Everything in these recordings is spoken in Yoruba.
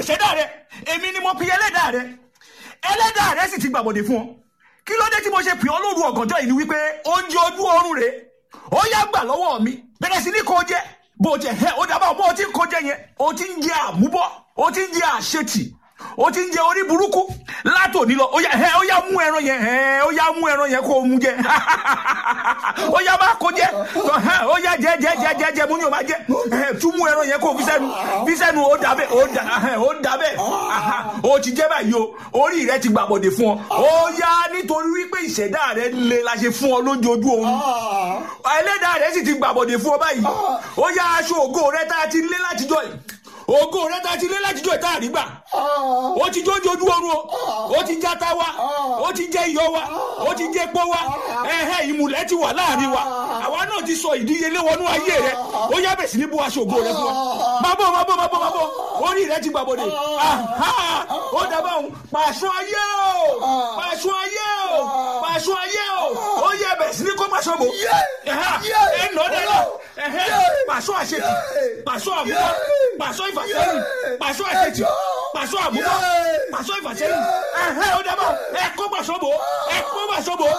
ìṣẹ̀dá rẹ èmi ni mo pi ẹlẹ́dàá rẹ ẹlẹ́dàá rẹ sì ti gbàbọ̀dé fún ọ kí ló dé tí mo ṣe pè ọ́ lóru ọ̀gànjọ́ yìí ni wípé oúnjẹ ojú oorun rẹ ó yá gbà lọ́wọ́ mi bẹ̀rẹ̀ sí ní kó jẹ bó jẹ ẹ ó dábàá bó o ti ń kó jẹ yẹn o ti ń jẹ àmúbọ̀ o ti ń jẹ àṣetì o ti ń jẹ orí burúkú látòní lọ ó yá ẹ ó yá mú ẹran yẹn ẹ ó yá mú ẹran yẹn kó o mú jẹ ó yá má kó jẹ ẹ ó yá jẹ jẹ jẹ jẹ jẹ mú ni o má jẹ ẹ tún mú ẹran yẹn kó o fi sẹ́nu fi sẹ́nu ó dàbẹ ó dà ẹ ó dàbẹ ó ti jẹ báyìí o orí rẹ ti gbàbọdè fún ọ ó yá nítorí wípé ìṣẹ̀dá rẹ le la ṣe fún ọ lóúnjẹ ojú oorun ẹlẹ́dàá rẹ sì ti gbàbọdè fún ọ báyìí ó yá aṣọ ògo rẹ tá a ti lé látijọ́ yìí ògo rẹ tá a ti lé látijọ́ yìí tá a rí gbà ó ti jójú ojú oorun o ó ti játa wa ó ti jẹ iyọ̀ wa ó ti jẹ pọ́ wa ẹ̀hẹ́ ìmùlẹ̀ ti wà láàrin wa àwa náà ti sọ ìdíyelé wọnú ayé rẹ ó yá bẹ̀ sí ní bú aṣọ ògo rẹ fún wa má bọ̀ má bọ̀ má bọ̀ má bọ̀ orí rẹ ti gbàbọ̀dẹ̀ aha ó dábàá òun pàṣọ ayé o pàṣọ ayé o pàṣọ ayé o ó yẹ bẹ̀ sí ní kó pàṣọ bò ẹ nọ dẹ lọ pàṣọ àṣetì pàṣọ àmúwá pàṣọ ìfàsẹ́yìn pàṣọ àṣetì pàṣọ àmúwá pàṣọ ìfàsẹ́yìn ẹ̀hẹ́ ó dábàá ẹ kó pàṣọ bò ẹ kó pàṣọ bò.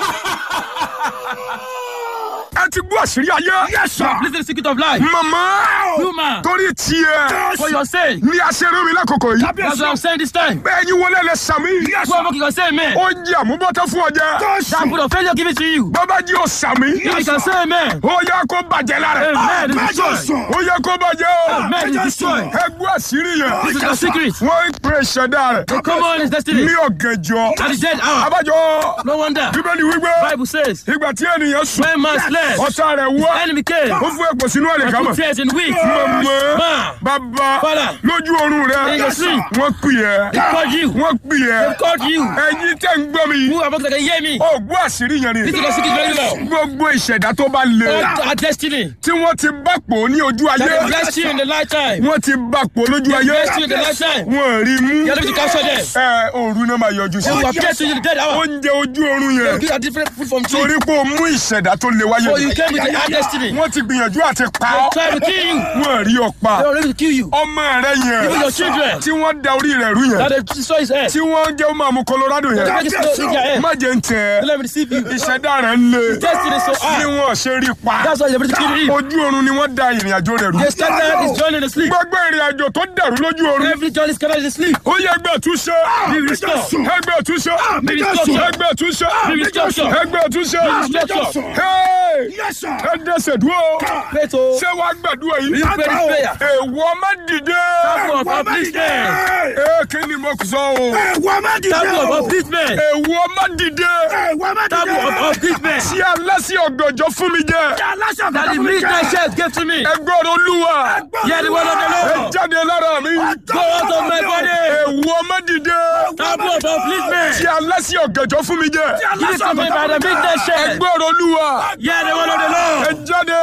ẹ ti gbọ́ àṣírí ayé. Yes, sir. Listen to the secret of life. mama Human. torí tiẹ̀ For your sake. ní aṣeré mi lákòókò yìí. That's what I'm saying this time. bẹ́ẹ̀ yín wọlé lẹ sàmì. Who am I can say amen? ó jẹ́ àmúbọ́tọ́ fún ọjà. That put of failure give it to you. bàbá jí o sàmì. You can say amen. ó yẹ kó bàjẹ́ lára. Amen is destroyed. ó yẹ kó bàjẹ́ o. Amen is destroyed. ẹ gbọ́ àṣírí yẹn. This is the secret. wọ́n ń pè ṣẹ̀dá rẹ̀. The common is destiny. ní ọ̀gànjọ́. At the dead hour. abájọ No wonder. bíbélì wípé Bible says, ìgbà tí ènìyàn sùn when man slept, ọ̀tá rẹ̀ wá enemy came. ó fún ẹ̀pọ̀ sínú ẹ̀rẹ̀ And kámọ̀. put tears in weak. mọ̀mọ́ Man, bàbá Father. lójú oorun rẹ̀ In your sleep. wọ́n pè ẹ́ they called you. wọ́n pè ẹ́ They called you. ẹ̀yin tẹ́ ń gbọ́ mi Who am I can hear me? ó gbọ́ àṣírí yẹn ni This is the secret very well. gbogbo ìṣẹ̀dá tó bá le All our destiny. tí wọ́n ti bá pò ní ojú That ayé they blessed you in the lifetime. wọ́n ti bá pò lójú They ayé blessed you in the lifetime. wọ́n rí mú You are able to capture them. ẹ òru náà máa yọjú sí They will appear to you in the dead hour. oúnjẹ ojú oorun They will yẹn give a different food from tree. torí pé o mú ìṣẹ̀dá tó le wáyé So you came with the hard destiny. wọ́n ti gbìyànjú àti pa They ọ́ tried to kill you. wọ́n rí ọ pa They were ready to kill you. ọmọ rẹ Even yẹn your children. tí wọ́n da orí rẹ̀ rú yẹn That they destroy his head. tí wọ́n jẹ́ ó máa mú Colorado They yẹn make it slow in their head. má jẹ́ ń tẹ̀ Don't let me deceive you. ìṣẹ̀dá rẹ̀ ń le Destiny so bí hard. wọ́n ṣe rí pa That's why they're ready to kill him. ojú oorun ni wọ́n da ìrìn àjò rẹ̀ rú They started his journey in the sleep. gbogbo ìrìn àjò tó dàrú lójú oorun Every journey is scattered in the sleep. ó yẹ ẹgbẹ́ túnṣe Be restored. ẹgbẹ́ túnṣe Be restored. ẹgbẹ́ túnṣe Be restored. ẹgbẹ́ túnṣe Be restored. Hey! ẹ dẹ́sẹ̀ dúró Pray to ṣé wàá gbàdúrà yìí you pray this prayer. èèwọ̀ má dìde Taboo of upliftment. ee kí ni mo sọ o Taboo of upliftment. èèwọ̀ má dìde Taboo of upliftment. tí aláṣẹ ọ̀gànjọ́ fún mi jẹ That the midnight chef gave to me. ẹgbọ́n olúwa Hear the word of the ẹ Lord. jáde lára mi Go out of my body. èèwọ̀ má dìde Taboo of upliftment. tí aláṣẹ ọ̀gànjọ́ fún mi jẹ Give it to me by the midnight chef. ẹgbọ́n olúwa Hear the word of the ẹ Lord. jáde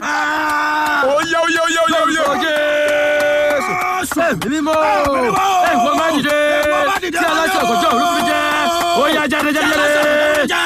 oyè oyè oyè oyè oyè. Jésù. Ẹ̀mí mímọ́. Ẹ̀fọ́ má dìde. Tí aláṣẹ ọ̀gọ́jọ́ òru fi jẹ́. Ó yá jáde jáde jáde.